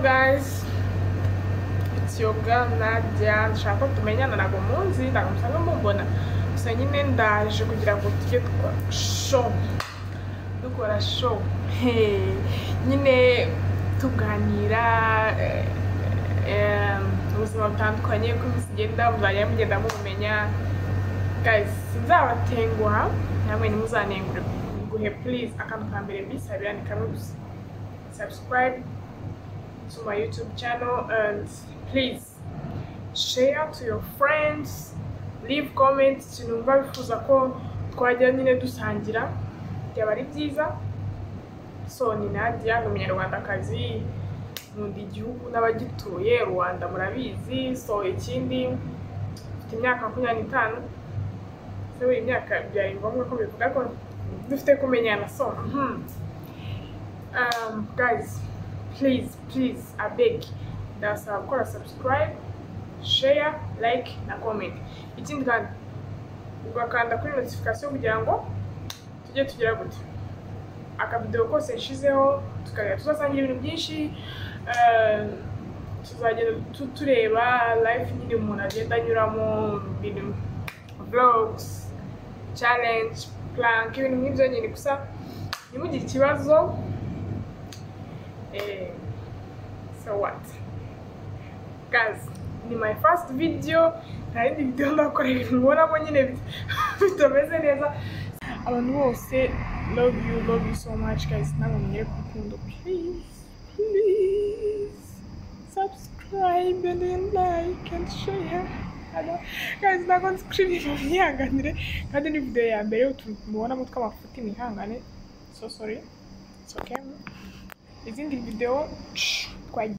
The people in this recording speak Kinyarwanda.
guys it's your girl Nadia nshaka ko tumenyana ntabwo munzi ntabwo musanga mubona gusa nyine ndaje kugira ngo tujye dukora show dukora show Hey, nyine tuganira eh, eh, ubuzima butandukanye uko iminsi igenda muzajya mugenda mubumenya guys sinzabatenguha namwe ntimuzanengure guhe please akantu ka mbere bisabira ni kamwe gusa subscribe to my YouTube channel and please share to your friends, leave comments ikintu wumva wifuza ko twajya nyine dusangira byaba ari byiza so ni Nadia ni umunyarwandakazi nkunda igihugu n'abagituye Rwanda murabizi so ikindi mfite imyaka makumyabiri n'itanu se buri myaka byari ngombwa ko bivuga ko dufite kumenyana so mhm. um, guys please please abeg ndasaba gukora subscribe share like na comment ikindi kandi ugakanda kuri notification kugira ngo tujye tugera gute akabidewo kose nshizeho tukajya tuzasangira ibintu byinshi um, tuzagenda tu- tureba live nyine umuntu agenda anyuramo ibintu vlogs challenge plank ibintu nk'ibyo nyine gusa nimugire ikibazo Eh, so what guys ni my first video nta yindi video ndakora ibintu mbonamo nyine bit- bitameze neza abantu bose love you love you so much guys namwe mugere ku rukundo please please subscribe and then like and share Hello. guys ntabwo nzi kuririmba mwihanganire kandi ni video ya mbere utuntu mubonamo tw'amafuti mwihangane so sorry it's okay izindi videwo twagiye